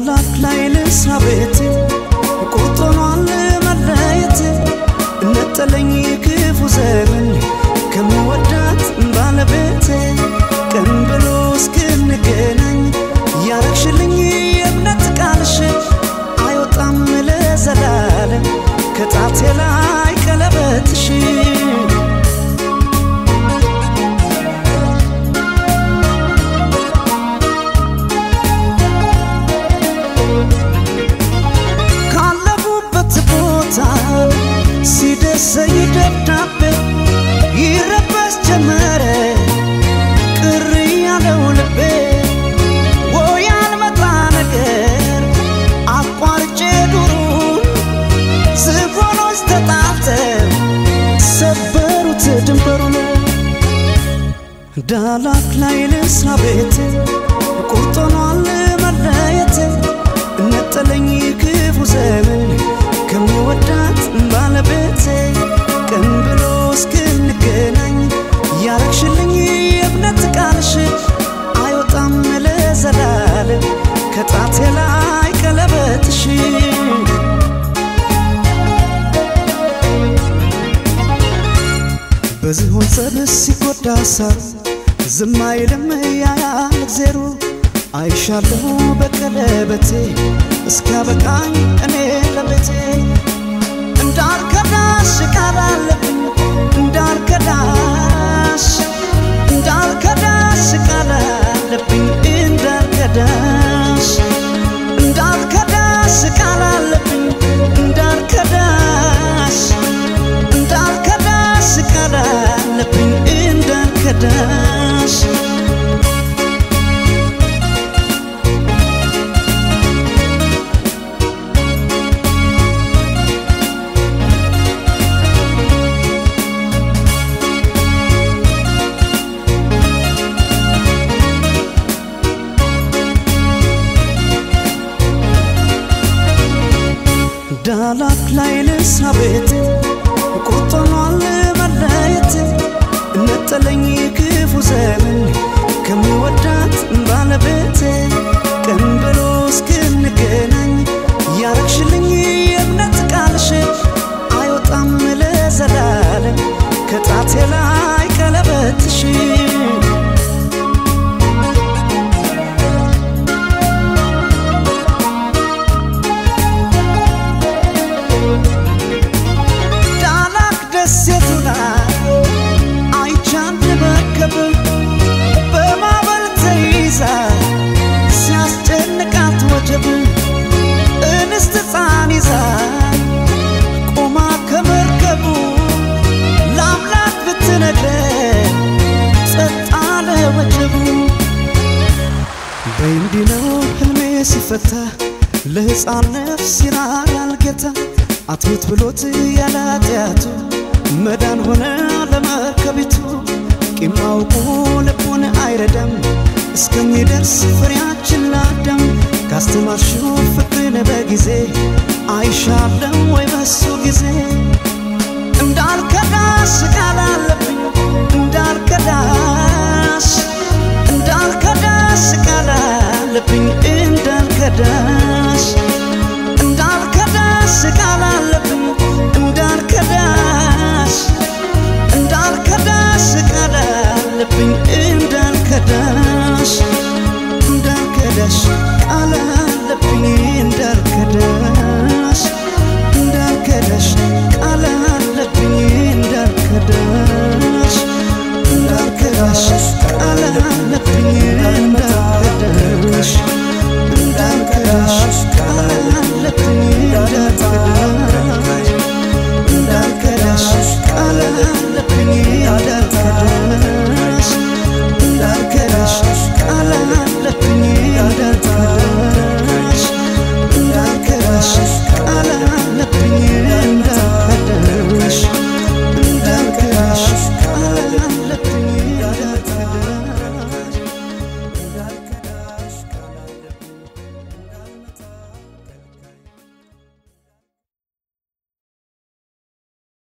ዳላክ ላይ ልስራ ቤቴ ቁርጥ ሆኗል መለየቴ ነጠለኝ ክፉ ዘመን ከምወዳት ባለቤቴ ቀን ብሎ እስክንገናኝ ያረግሽልኝ የእምነት ቃልሽ አይወጣም ለዘላለም ከጣቴ ላይ ቀለበትሽ ካለፉበት ቦታ ሲደርሰኝ ደብዳቤ ይረበስ ጀመረ ቅር ያለው ልቤ ወይ ያልመጣ ነገር አቋርጬ ዱሩን ዝሆኖች ተጣልተው ሰበሩት ድንበሩን ዳላክ ላይ ልስራ ቤቴ ቁርጥ ሆኗል መለየቴ ነጠለኝ ክፉ ዘመን ከምወዳት ባለቤቴ ቀን ብሎ እስክንገናኝ ያረግሽልኝ የእምነት ቃልሽ አይወጣም ለዘላለም ከጣቴ ላይ ቀለበትሽ በዝሆን ጸብስ ሲጎዳ ሳር ዝም አይልም ያያል እግዜሩ አይሻለሁ በቀለበቴ እስኪያበቃኝ እኔ ለቤቴ እንዳልከዳሽ ቃል አለብኝ እንዳልከዳሽ እንዳልከዳሽ ቃል አለብኝ እንዳልከዳሽ እንዳልከዳሽ ቃል አለብኝ እንዳልከዳሽ እንዳልከዳሽ ቃል አለብኝ እንዳልከዳሽ ዳላክ ላይ ልስራ ቤቴ ቁርጥ ሆኗል መለየቴ ነጠለኝ ክፉ ዘመን ከምወዳት ባለቤቴ ቀን ብሎ እስክንገናኝ ያረግሽልኝ የእምነት ቃልሽ አይወጣም ለዘላለም ከጣቴ ላይ ቀለበትሽ ዳላክ ደሴቱ ላይ አይቻንድ መርከብ በማዕበል ተይዛ ሲያስጨንቃት ወጀብ እንስት ሕፃን ይዛ ቆማ ከመርከቡ ለአምላክ ብትነግረን ጸጥ አለ ወጀቡ በእንዲህ ነው ህልሜ ሲፈታ ለሕፃን ነፍስ ይራራል ጌታ አትሙት ብሎት ያለ ኃጢአቱ መዳን ሆነ ለመርከቢቱ ቂም አውቆ ልቡን አይረዳም እስከሚደርስ ፍሬያችን ላዳም ካስተማርሽው ፍቅርን በጊዜ አይሻለም ወይ በሱ ጊዜ እንዳልከዳሽ ቃል አለብኝ እንዳልከዳሽ እንዳልከዳሽ ቃል አለብኝ እንዳልከዳሽ